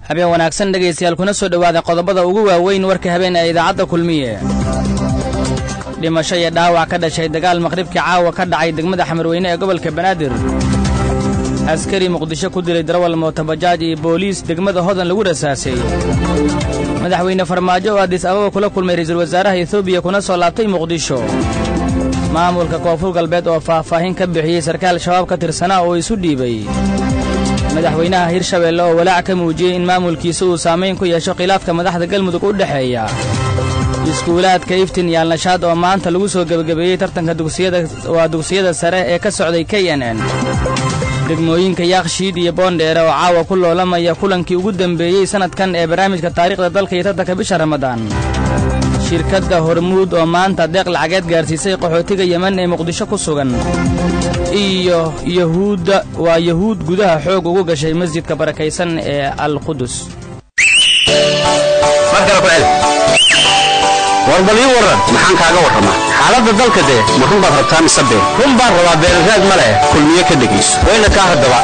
habeen wanaagsan dhegaystayaal kuna soo dhowaada qodobada ugu waaweyn warka habeen ee idaacadda kulmiye dhimasho iyo dhaawac ka dhashay dagaal maqhribkii caawa ka dhacay degmada xamarweyne ee gobolka banaadir askari muqdisho ku dilay darawal mootobajaaj iyo booliis degmada hodan lagu rasaasay madaxweyne farmaajo oo adis ababa kula kulmay ra'iisul wasaaraha etoobiya kuna soo laabtay muqdisho maamulka koonfur galbeed oo faahfaahin ka bixiyey sarkaal shabaab ka tirsanaa oo isu dhiibay madaxweynaha hirshabeelle oo walaac ka muujiyey in maamulkiisa uu saamayn ku yeesho khilaafka madaxda galmudug u dhexeeya iskuulaadka iftin iyo alnashaad oo maanta lagu soo gebagabeeyey tartanka dugsiyada waa dugsiyada sare ee ka socday k n n degmooyinka yaakshiid iyo boondheere oo caawa ku loolamaya kulankii ugu dembeeyey sannadkan ee barnaamijka taariikhda dalka iyo tartanka bisha ramadaan shirkadda hormuud oo maanta deeq lacageed gaarsiisay qaxootiga yeman ee muqdisho ku sugan iyo yahuudda waa yahuud gudaha xoog ugu gashay masjidka barakaysan ee alqudus war bal ii warran maxaan kaaga warramaa xaaladda dalka dee ma run baad rabtaa mise been run baan rabaa beelraad ma leh kulmiye ka dhegayso wayna kaa haddaba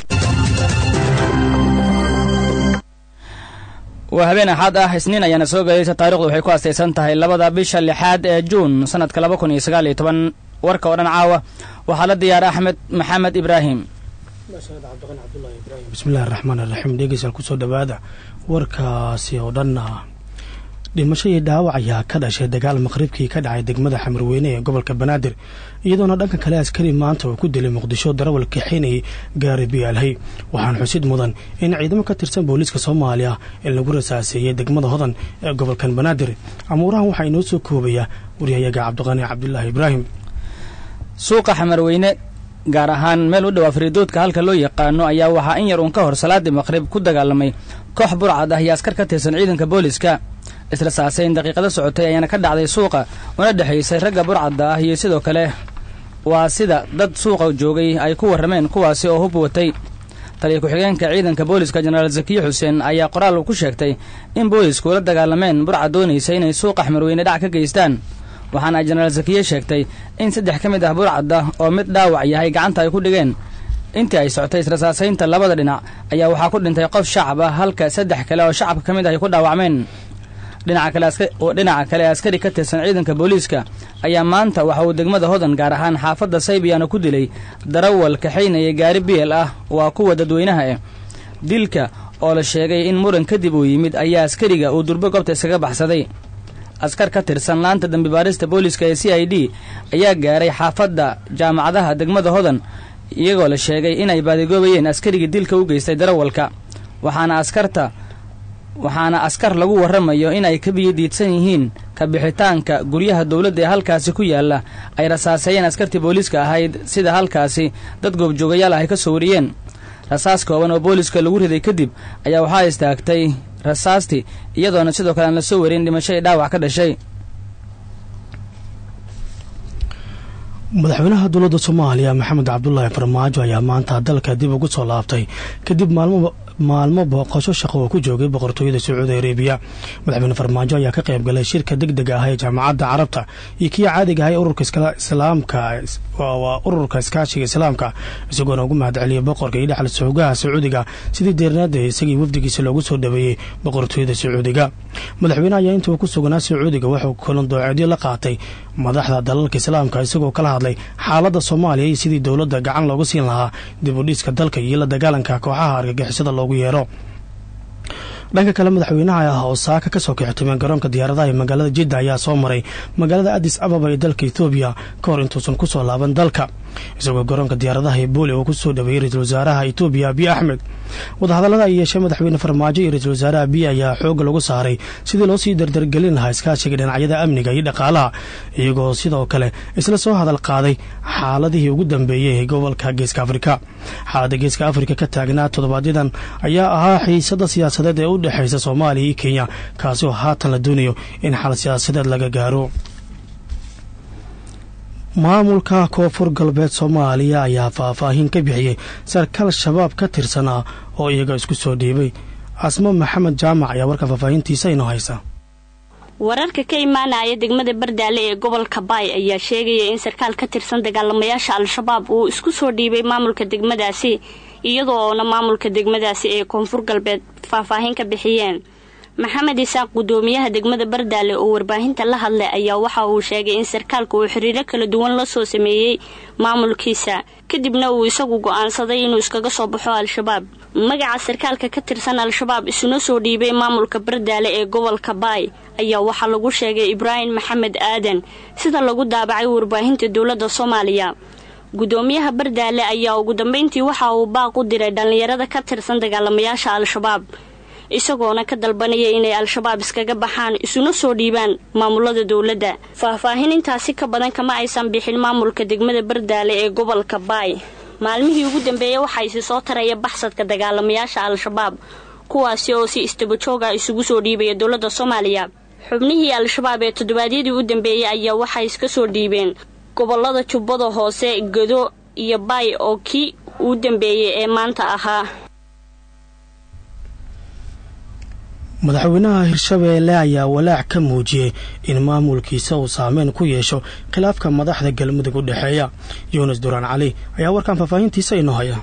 waa habeen axad ah isniin ayaana soo galaysa taarikhdu waxay ku astaysan tahay labada bisha lixaad ee juun sannadka laba kun iyo sagaal iyo toban warka oo dhan caawa waxaa la diyaara axmed maxamed ibraahim bismillahi raxmaan iraxiim dhegeystayaal kusoo dhowaada warkaasi oo dhanna dhimasho iyo dhaawac ayaa ka dhashay dagaal maqhribkii ka dhacay degmada xamarweyne ee gobolka banaadir iyadoona dhanka kale askari maanta uu ku dilay muqdisho darawal kaxinayay gaari biyaalhay waxaana xusid mudan in ciidamo ka tirsan booliiska soomaaliya in lagu rasaaseeyey degmada hodan ee gobolkan banaadir amuurahan waxaa inoo soo koobaya waryahayaga cabdiqani cabdulaahi ibraahim suuqa xamarweyne gaar ahaan meel u dhow afridoodka halka loo yaqaano ayaa waxaa in yar uun ka hor salaadii maqhrib ku dagaalamay koox burcad ah iyo askar ka tirsan ciidanka booliiska isla saasayn daqiiqada socotay ayaana ka dhacday suuqa una dhexaysay ragga burcadda ah iyo sidoo kale waa sida dad suuqa joogay ay ku warrameen kuwaasi oo hub watay taliya ku-xigeenka ciidanka booliiska jenaraal zakiye xuseen ayaa qoraal ku sheegtay in boolisku la dagaalameen burcad doonaysa inay suuqa xmarweyne dhac ka geystaan waxaana jenaraal zakiye sheegtay in saddex ka mid ah burcadda oo mid dhaawac yahay gacanta ay ku dhigeen intii ay socotay israsaasaynta labada dhinac ayaa waxaa ku dhintay qof shacab ah halka saddex kale oo shacabka ka mid ah ay ku dhaawacmeen dhinaca kale askari ka tirsan ciidanka booliiska ayaa maanta waxa uu degmada hodan gaar ahaan xaafadda saybiyaana ku dilay darawal kaxaynaya gaari biel ah waa kuwa dadweynaha eh dilka oo la sheegay in muran kadib uu yimid ayaa askariga uu durbo goobta iskaga baxsaday askar ka tirsan laanta dambibaarista booliiska ee c i d ayaa gaaray xaafadda jaamacadaha degmada hodan iyagoo la sheegay inay baadigoobayeen askarigii dilka u geystay darawalka waxaana askarta waxaana askar lagu warramayo inay ka biyodiidsan yihiin ka bixitaanka guryaha dowladda ee halkaasi ku yaalla ay rasaaseeyeen askartii booliiska ahayd sida halkaasi dad goobjoogayaal ah ay ka soo wariyeen rasaas kooban oo booliiska lagu riday kadib ayaa waxaa istaagtay rasaastii iyadoona sidoo kale aan la soo warin dhimasho ee dhaawac ka dhashay madaxweynaha dowladda soomaaliya maxamed cabdulaahi farmaajo ayaa maanta dalka dib ugu soo laabtay kadib maalmo maalmo booqasho shaqo oo ku joogay boqortooyada sacuudi arabiya madaxweyne farmaajo ayaa ka qayb galay shirka deg deg ah ee jaamacadda carabta iyo kii caadiga ah ee ururka islaamka waa ururka iskaashiga islaamka isagoona ugu mahad celiyay boqorka iyo dhexal soogaha sacuudiga sidii deernaada isagii wafdigiisa loogu soo dhaweeyey boqortooyada sacuudiga madaxweyne ayaa intuu ku sugnaa sacuudiga wuxuu kulan dooceedyo la qaatay madaxda dalalka islaamka isagoo kala hadlay xaaladda soomaaliya iyo sidii dowladda gacan looga siin lahaa dib u dhiska dalka iyo la dagaalanka kooxaha argagixisada loogu yeero dhanka kale madaxweynaha ah oo saaka ka soo kixtimeen garoonka diyaaradaha ee magaalada jidda ayaa soo maray magaalada adis ababa ee dalka ethoobiya ka hor intuusan ku soo laaban dalka isagoo garoonka diyaaradaha ee booli oo ku soo dhaweeyey ra-iisul wasaaraha etoobiya abiy axmed wadahadallada ay yeeshee madaxweyne farmaajo iyo ra-iisul wasaare abiy ayaa xoogga lagu saaray sidii loo sii dardargelin lahaa iskaashiga dhinacyada amniga iyo dhaqaalaha iyagoo sidoo kale isla soo hadal qaaday xaaladihii ugu dambeeyey ee gobolka geeska afrika xaaladda geeska afrika ka taagnaa toddobaadyaddan ayaa ahaa xiisada siyaasadeed ee u dhexaysa soomaaliya iyo kenya kaasi oo haatan la doonayo in xal siyaasadeed laga gaaro maamulka koonfur galbeed soomaaliya ayaa faahfaahin ka bixiyey sarkaal shabaab ka tirsanaa oo iyaga isku soo dhiibay casmo maxamed jaamac ayaa warka faahfaahintiisa inoo haysa wararka ka imaanaya degmada bardaale ee gobolka baay ayaa sheegaya in sarkaal ka tirsan dagaalamayaasha al-shabaab uu isku soo dhiibay maamulka degmadaasi iyadoona maamulka degmadaasi ee koonfur galbeed faahfaahin ka bixiyeen maxamed isaaq gudoomiyaha degmada bardaale oo warbaahinta la hadlay ayaa waxa uu sheegay in sarkaalka uu xiriiro kala duwan la soo sameeyey maamulkiisa kadibna uu isagu go-aansaday inuu iskaga soo baxo al-shabaab magaca sarkaalka ka tirsan al-shabaab isuna soo dhiibay maamulka bardaale ee gobolka baay ayaa waxaa lagu sheegay ibraahim maxamed aadan sida lagu daabacay warbaahinta dowladda soomaaliya gudoomiyaha bardaale ayaa ugu dambeyntii waxa uu baaq u diray dhallinyarada ka tirsan dagaalamayaasha al-shabaab isagoona ka dalbanaya inay al-shabaab iskaga baxaan isuna soo dhiibaan maamulada dowladda faahfaahin intaasi ka badan kama aysan bixin maamulka degmada bardaale ee gobolka baay maalmihii ugu dambeeyey waxaa isi soo taraya baxsadka dagaalamayaasha al-shabaab kuwaasi oo si istabajooga isugu soo dhiibaya dowladda soomaaliya xubnihii al-shabaab ee toddobaadyadii u dambeeyey ayaa waxay iska soo dhiibeen gobolada jubbada hoose gado iyo baay oo kii uu dambeeyey ee maanta ahaa madaxweynaha hirshabeelle ayaa walaac ka muujiyey in maamulkiisa uu saameyn ku yeesho khilaafka madaxda galmudug u dhexeeya yuunus duraan cali ayaa warkan faahfaahintiisa inoo haya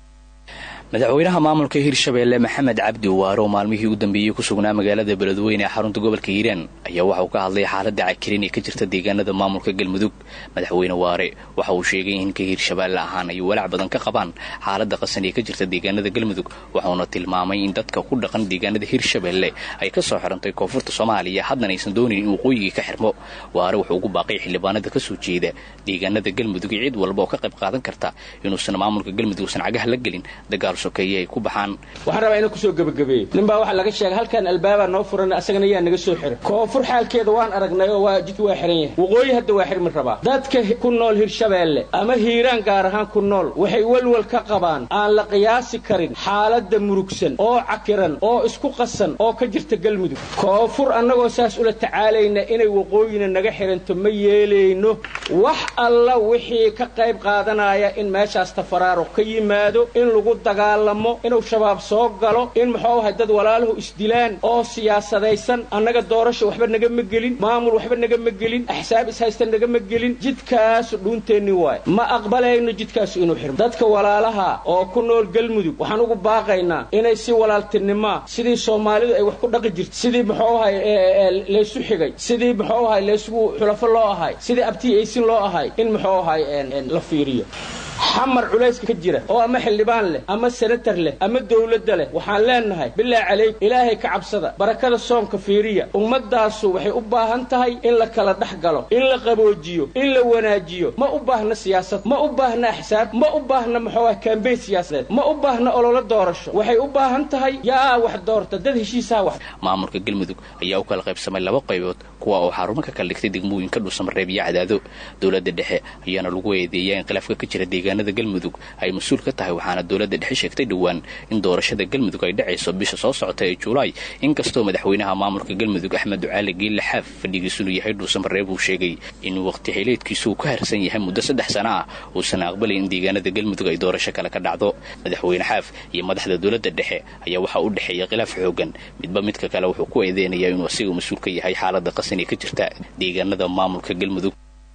madaxweynaha maamulka hirshabeelle maxamed cabdi waare oo maalmihii u dambeeyey ku sugnaa magaalada beledweyne ee xarunta gobolka hiiraan ayaa waxa uu ka hadlay xaaladda cakirin ee ka jirta deegaanada maamulka galmudug madaxweyne waare waxa uu sheegay in ka hirshabeelle ahaan ay walaac badan ka qabaan xaaladda qasan ee ka jirta deegaanada galmudug waxauna tilmaamay in dadka ku dhaqan deegaanada hirshabeelle ay ka soo xirantay koonfurta soomaaliya haddana aysan doonayn in waqooyigii ka xirmo waare wuxuu ugu baaqay xildhibaanada ka soo jeeda deegaanada galmudug iyo cid walba oo ka qayb qaadan karta inuusan maamulka galmudug usan cagaha la gelin dagaal sokeeye ay ku baxaan waxaan rabaa inaan kusoo gebagabeeyo nin baa waxaa laga sheegay halkan albaabaa noo furan asagana yaa naga soo xiray koonfur xaalkeeda waan aragnay oo waa jidka waa xiran yahay waqooyi hadda waa xirmi rabaa dadka ku nool hirshabeelle ama hiiraan gaar ahaan ku nool waxay welwel ka qabaan aan la qiyaasi karin xaaladda murugsan oo cakiran oo isku qasan oo ka jirta galmudug koonfur annagoo saas ula tacaalayna inay waqooyina naga xiranto ma yeelayno wax alla wixii ka qayb qaadanaya in meeshaas tafaraaruq ka yimaado in lagu dagaalamo inuu shabaab soo galo in muxuu ahay dad walaaluhu isdilaan oo siyaasadaysan annaga doorasha waxba nagama gelin maamul waxba nagama gelin axsaab ishaysta nagama gelin jidkaasu dhuunteenni waay ma aqbalayno jidkaasu inuu xirmo dadka walaalaha oo ku nool galmudug waxaan ugu baaqaynaa inay si walaaltinimaa sidii soomaalidu ay wax ku dhaqi jirta sidii muxuu ahay laysu xigay sidii muxuu ahay laysugu xulafo loo ahay sidii abtii aysin loo ahay in muxuu ahay la fiiriyo xamar culayska ka jira oo ama xildhibaan leh ama senatar leh ama dawladda leh waxaan leenahay bilaa calayk ilaahay ka cabsada barakada soomka fiiriya ummaddaasu waxay u baahan tahay in la kala dhex galo in la qaboojiyo in la wanaajiyo ma u baahna siyaasad ma u baahna axsaab ma u baahna muxuu ah kambeyn siyaasadeed ma u baahna ololo doorasho waxay u baahan tahay yaa wax doorta dad heshiisaha wax maamulka galmudug ayaa u kala qaybsamay laba qaybood kuwa oo xarumo ka kala dhigtay degmooyinka dhuusamareeb iyo cadaado dowladda dhexe ayaana lagu eedeeyaa in khilaafka ka jira deegaanada galmudug ay mas-uul ka tahay waxaana dowladda dhexe sheegtay dhowaan in doorashada galmudug ay dhacayso bisha soo socota ee juulaay inkastoo madaxweynaha maamulka galmudug axmed ducaali geelle xaaf fadhigiisunu yahay dhuusamareeb uu sheegay in waqti xileedkiisu uu ka harsan yahay muddo saddex sana ah uusan aqbalay in deegaanada galmudug ay doorasho kale ka dhacdo madaxweyne xaaf iyo madaxda dowladda dhexe ayaa waxaa u dhexeeya khilaaf xoogan midba midka kale wuxuu ku eedeynayaa inuu asiga mas-uul ka yahay xaalada qasan ee ka jirta deegaanada maamulka galmudug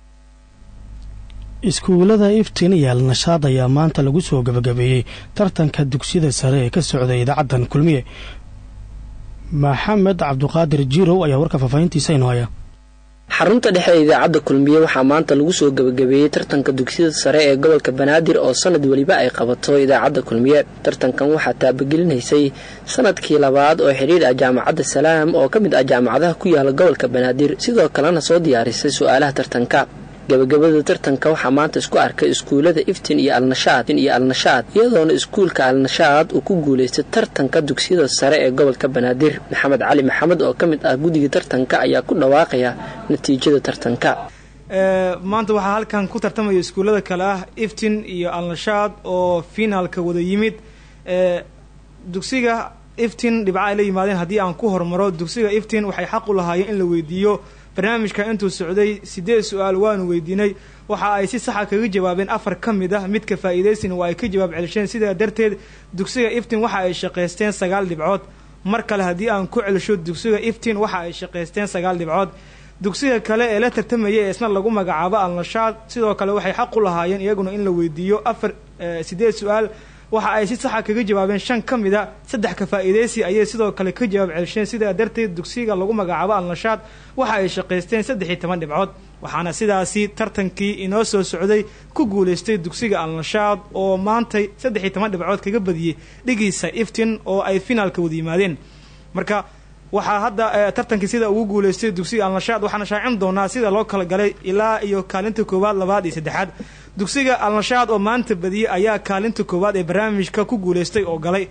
iskuullada iftiin iyo alnashaad ayaa maanta lagu soo gebagabeeyey tartanka dugsiyada sare ee ka socda idaacaddan kulmiye maxamed cabduqaadir jirow ayaa warka faahfaahintiisa inoo haya xarunta dhexe ee idaacadda kulmiye waxaa maanta lagu soo gebagabeeyey tartanka dugsiyada sare ee gobolka banaadir oo sanad weliba ay qabato idaacadda kulmiye tartankan waxaa taabagelinaysay sanadkii labaad oo xidhiir ah jaamacadda salaam oo ka mid ah jaamacadaha ku yaala gobolka banaadir sidoo kalena soo diyaarisay su-aalaha tartanka gabagabada tartanka waxaa maanta isku arkay iskuullada iftin iyo alnashaad iyo alnashaad iyadoona iskuulka alnashaad uu ku guulaystay tartanka dugsiyada sare ee gobolka banaadir maxamed cali maxamed oo ka mid ah guddiga tartanka ayaa ku dhawaaqaya natiijada tartanka maanta waxaa halkan ku tartamaya iskuullada kale ah iftin iyo alnashaad oo finaalka wada yimid dugsiga iftin dhibca ay la yimaadeen haddii aan ku hormaro dugsiga iftin waxay xaq u lahaayeen in la weydiiyo barnaamijka intuu socday siddeed su-aal waanu weydiinay waxa ay si saxa kaga jawaabeen afar ka mid ah midka faa'iidaysin waa ay ka jawaab celisheen sidaa darteed dugsiga iftin waxa ay shaqaysteen sagaal dhibcood mar kale haddii aan ku celisho dugsiga iftiin waxa ay shaqaysteen sagaal dhibcood dugsiga kale ee la tartamaya ee isna lagu magacaabo alnashaad sidoo kale waxay xaq u lahaayeen iyaguna in la weydiiyo afar sideed su-aal waxa ay si saxa kaga jawaabeen shan ka mid a saddex ka faa'iidaysi ayay sidoo kale ka jawaab celisheen sidaa darteed dugsiga lagu magacaabo alnashaad waxa ay shaqaysteen saddex iyo toban dhibcood waxaana sidaasi tartankii inoo soo socday ku guulaystay dugsiga alnashaad oo maantay saddex iyo toban dhibcood kaga badiyey dhigiisa iftin oo ay finaalka wada yimaadeen marka waxaa hadda tartankii sida ugu guulaystay dugsiga alnashaad waxaana shaacin doonaa sida loo kala galay ilaa iyo kaalinta koowaad labaad iyo saddexaad dugsiga alnashaad oo maanta badiyey ayaa kaalinta koowaad ee barnaamijka ku guulaystay oo galay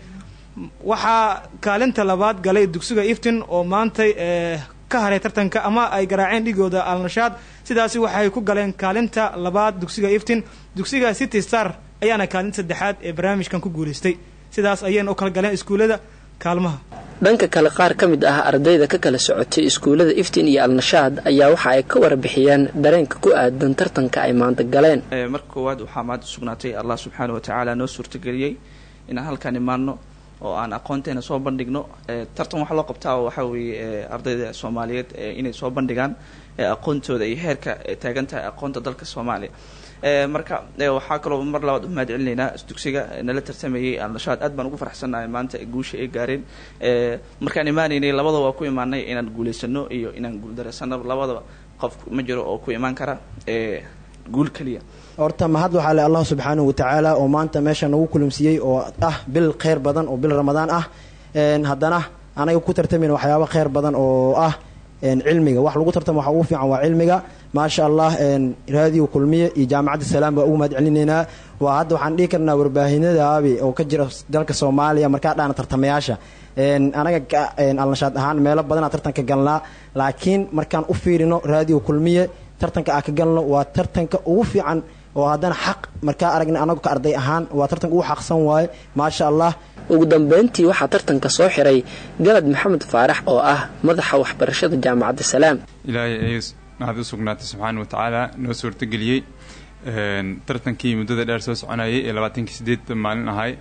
waxaa kaalinta labaad galay dugsiga iftin oo maantay ka haray tartanka ama ay garaaceen dhigooda alnashaad sidaasi waxay ku galeen kaalinta labaad dugsiga iftin dugsiga city star ayaana kaalinta saddexaad ee barnaamijkan ku guulaystay sidaas ayayna u kala galeen iskuullada kaalmaha dhanka kale qaar ka mid ah ardayda ka kala socotay iskuullada iftiin iyo alnashaad ayaa waxa ay ka warbixiyeen dareenka ku aadan tartanka ay maanta galeen marka koowaad waxaa maanta sugnaatay allah subxaana wa tacaala noo suurtageliyey inaan halkaan imaano oo aan aqoonteena soo bandhigno tartan waxaa loo qabtaa waxaa weeye ardayda soomaaliyeed inay soo bandhigaan aqoontooda iyo heerka taagan tahay aqoonta dalka soomaaliya marka waxaa kaloo mar labaad u mahad celinaynaa dugsiga nala tartamayay alnashaad aad baan ugu farxsannahay maanta guusha ay gaareen markaan imaanaynay labadaba waa ku imaanay inaan guulaysano iyo inaan guuldareysano labadaba qof ma jiro oo ku imaan kara guul keliya horta mahad waxaa le allah subxaanahu watacaala oo maanta meesha nagu kulumsiiyey oo ah bil kheyr badan oo bil ramadaan ah haddana anaga ku tartamayna waxyaaba kheyr badan oo ah cilmiga wax lagu tartamo waxa ugu fiican waa cilmiga maasha allah raadiyo kulmiye iyo jaamacadda salaam baa ugu mahad celinaynaa waa hadda waxaan dhihi karnaa warbaahinadaabi oo ka jira dalka soomaaliya markaa dhaana tartamayaasha anaga alnashaad ahaan meelo badanaa tartanka galnaa laakiin markaan u fiirino raadiyo kulmiye tartanka aan ka galno waa tartanka ugu fiican oo haddana xaq markaa aragna anagu ka arday ahaan waa tartanka ugu xaqsan waaye maasha allah ugu dambeyntii waxaa tartanka soo xiray galad maxamed faarax oo ah madaxa waxbarashada jaamacadda salaam ilaahay ayuu mahad u sugnaatay subxaana wa tacaala noo suurtageliyey tartankii muddada dheer soo soconayay ee labaatankii sideed maalin ahay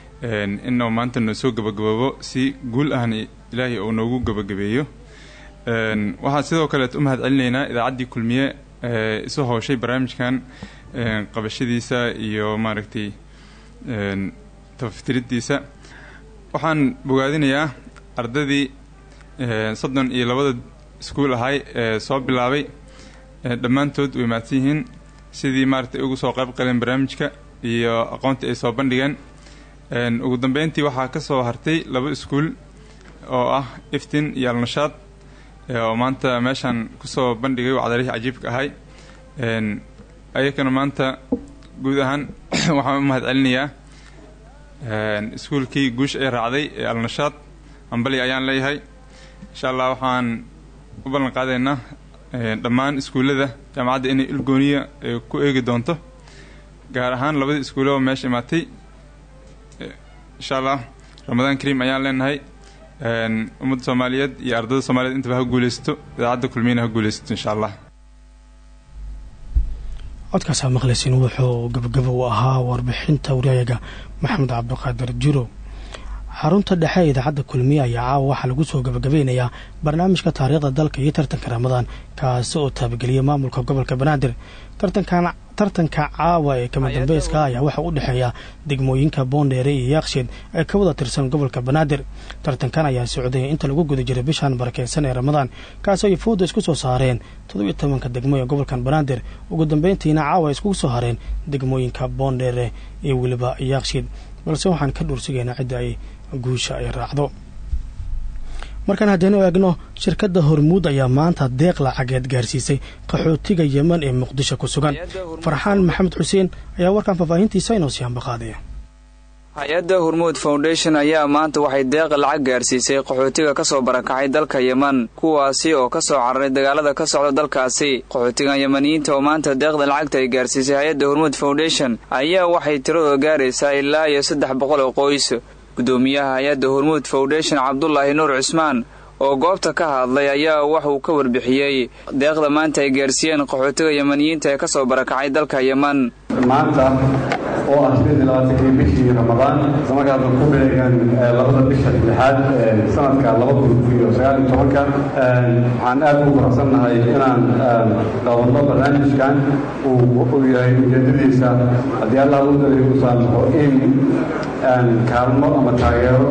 inuu maanta noo soo gabagaboobo si guul ahna ilaahay uu noogu gabagabeeyo waxaa sidoo kaleet u mahad celinaynaa idaacaddii kulmiye isu howshay barnaamijkan qabashadiisa iyo maaragtay tafaftiridiisa waxaan bogaadinayaa ardaydii soddon iyo labada iskuul ahay ee soo bilaabay dhammaantood way mahadsan yihiin sidii maaragtay ugu soo qayb qaleen barnaamijka iyo aqoontii ay soo bandhigeen ugu dambeyntii waxaa ka soo hartay laba iskuul oo ah iftin iyo alnashaad oo maanta meeshaan kusoo bandhigay wacdarihii cajiibka ahay ayakana maanta guud ahaan waxaan u mahad celinayaa iskuulkii guusha ay raacday ee alnashaad ambali ayaan leeyahay insha allah waxaan u ballan qaadaynaa dhammaan iskuullada jaamacadda inay ilgooniya ku eegi doonto gaar ahaan labadii iskuullaba meesha imaatay insha allah ramadaan kariim ayaan leenahay ummadda soomaaliyeed iyo ardayda soomaliyeed intaba ha guulaysato idaacadda kulmiyana ha guulaysato insha allah codkaasaa maqlaysin wuxuu gabagaba u ahaa warbixinta waryayaga maxamed cabdiqaadir jiro xarunta dhexe ee idaacadda kulmiye ayaa caawa waxaa lagu soo gabagabeynayaa barnaamijka taariikhda dalka iyo tartanka ramadaan kaasi oo taabageliyay maamulka gobolka banaadir tartanka caawa ee kama dambeyska ayaa waxaa u dhexeeya degmooyinka boondheere iyo yaaksheed ee ka wada tirsan gobolka banaadir tartankan ayaa socday inta lagu guda jiray bishan barakeysan ee ramadaan kaasoo ay fooda isku soo saareen toddobiyo tobanka degmo ee gobolkan banaadir ugu dambeyntiina caawa ay iskugu soo hareen degmooyinka boondheere iyo weliba yaaksheed balse waxaan ka dhuursugaynaa cidda ay guusha ay raacdo markaan haddaynu eegno shirkadda hormuud ayaa maanta deeq lacageed gaarsiisay qaxootiga yeman ee muqdisho ku sugan farxaan maxamed xuseen ayaa warkan faahfaahintiisa inoo sii hambaqaadaya hay-adda hormuud foundation ayaa maanta waxay deeq lacag gaarsiisay qaxootiga ka soo barakacay dalka yeman kuwaasi oo ka soo cararay dagaalada ka socda dalkaasi qaxootigan yemaniyiinta oo maanta deeqda lacagta ay gaarsiisay hay-adda hormuud foundation ayaa waxay tiradooda gaaraysaa ilaa iyo saddex boqol oo qoys gudoomiyaha hay-adda hormuud foundation cabdulaahi nuur cusmaan oo goobta ka hadlay ayaa waxuu ka warbixiyey deeqda maanta ay gaarsiiyeen qaxootiga yemaniyiinta ee ka soo barakacay dalka yeman maanta oo ah sideed iyo labaatankii bishii ramadaan islamarkaasna ku beegan labada bisha lixaad sanadka laba kun iyo sagaal iyo tobanka waxaan aad ugu faraxsannahay inaan qabanno barnaamijkan uu yahay ujeedadiisa haddii allah u daliy u saamaxo in kaalmo ama taageero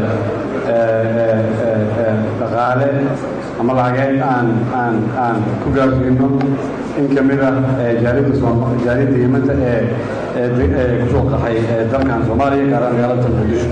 dhaqaale ama lacageed aan aan aan ku gaarsiino in ka mid ah jaaliyadda yimanta ee ee kusoo qaxay dalkan soomaaliya gaaraan magaalada muqdisho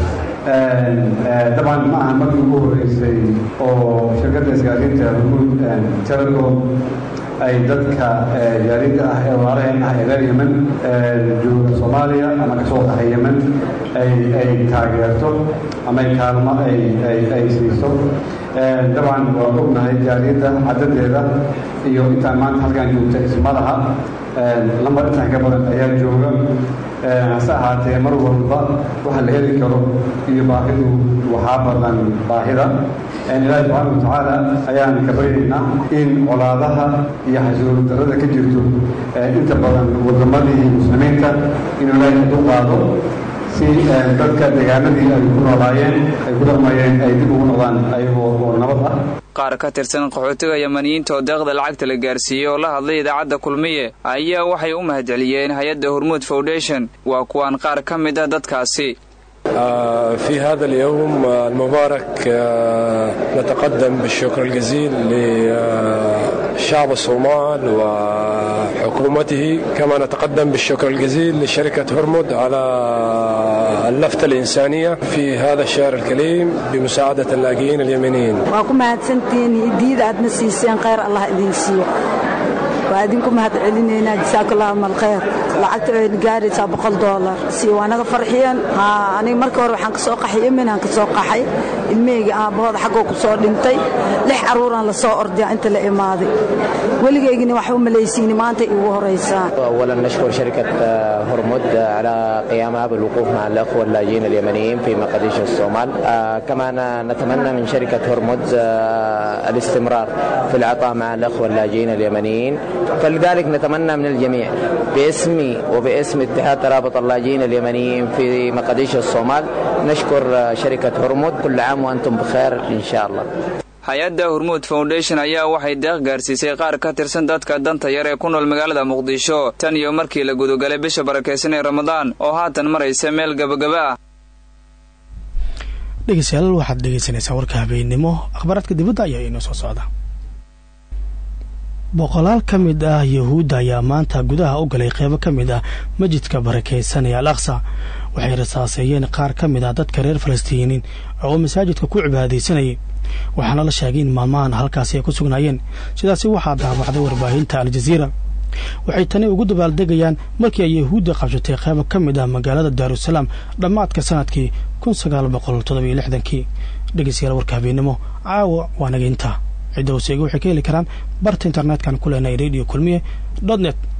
dabcan ma aha markii ugu horeysay oo shirkadda isgaarsiinta hormuud telecom ay dadka jaaliyadda ah ee walaalaheen ah ee reer yemen jooga soomaaliya ama kasoo qaxay yemen ay ay taageerto ama ay kaalmo ay ay ay siiso dabcan waan ognahay jaaliyadda cadadeeda iyo intaan maanta halkaan joogta isma laha lambar intaan ka badan ayaa jooga hase ahaatee mar walba waxa la heli karo iyo baahidu waxaa badan baahida ilaahi subxaana watacaala ayaan ka baryaynaa in colaadaha iyo xasuulu darrada ka jirto inta badan wadamadii muslimiinta inuu ilaahi u qaado si dadka deegaanadii ay ku noolaayeen ay ku dhaqmayeen ay dib ugu noqdaan ayagoo oo nabad ah qaar ka tirsan qaxootiga yamaniyiinta oo deeqda lacagta la gaarsiiyey oo la hadlay idaacadda kulmiye ayaa waxay u mahadceliyeen hay-adda hormuud foundation waa kuwaan qaar ka mid ah dadkaasi في هذا اليوم المبارك نتقدم بالشكر الجزيل لشعب الصومال وحكومته كما نتقدم بالشكر الجزيل لشركة هرمود على اللفتة الإنسانية في هذا الشهر الكريم بمساعدة اللاجئين اليمنيين waa ku mahadsantihiin idiida aadna siiseen khayr allah idin siiyo waa idinku mahad celinaynaa jasaakallahu malkhayr lacagta ayna gaaraysaa boqol doolar si waa naga farxiyeen aniga marka hore waxaan ka soo qaxay yemen aan ka soo qaxay ilmahayga aabbahooda xaggoo ku soo dhintay lix carruuraan la soo ordiyaa inta la imaaday weligaygina wax u malaysiini maanta iigu horaysaa أولا نشكر شركة هرمود على قيامها بالوقوف مع الأخوة اللاجئين اليمنيين في مقديش الصومال آه، كما ن- نتمنى من شركة هرمود آه، الاستمرار في العطاء مع الأخوة اللاجئين اليمنيين فلذلك نتمنى من الجميع باسمي وباسم اتحاد ترابط اللاجئين اليمنيين في مقديش الصومال نشكر آه، شركة هرمود كل عام وأنتم بخير إن شاء الله hay-adda hormuud foundation ayaa waxay deeq gaarsiisay qaar ka tirsan dadka danta yar ee ku nool magaalada muqdisho tan iyo markii la gudagalay bisha barakaysan ee ramadaan oo haatan maraysa meel gabagaba ah dhegeystayaal waxaad dhegeysaneysaan warka habeennimo akhbaaraadka dibadda ayaa inoo soo socda boqolaal ka mid ah yahuudda ayaa maanta gudaha u galay qeybo ka mid ah masjidka barakaysan ee al aqsa waxay rasaaseeyeen qaar ka mid ah dadka reer falastiiniin oo masaajidka ku cibaadaysanayay waxaana la sheegay in maalmahan halkaasi ay ku sugnaayeen sidaasi waxaa daabacday warbaahinta aljaziira waxay tani ugu dabaaldegayaan markii ay yahuudda qabshatay qeybo ka mid ah magaalada daarusalaam dhammaadka sanadkii kun sagaal boqol toddobiyo lixdankii dhegeystayaal warka habeennimo caawa waa naga intaa cidda hoseega waxay ka heli karaan barta internet-kan ku leenahay radio kulmiye dot net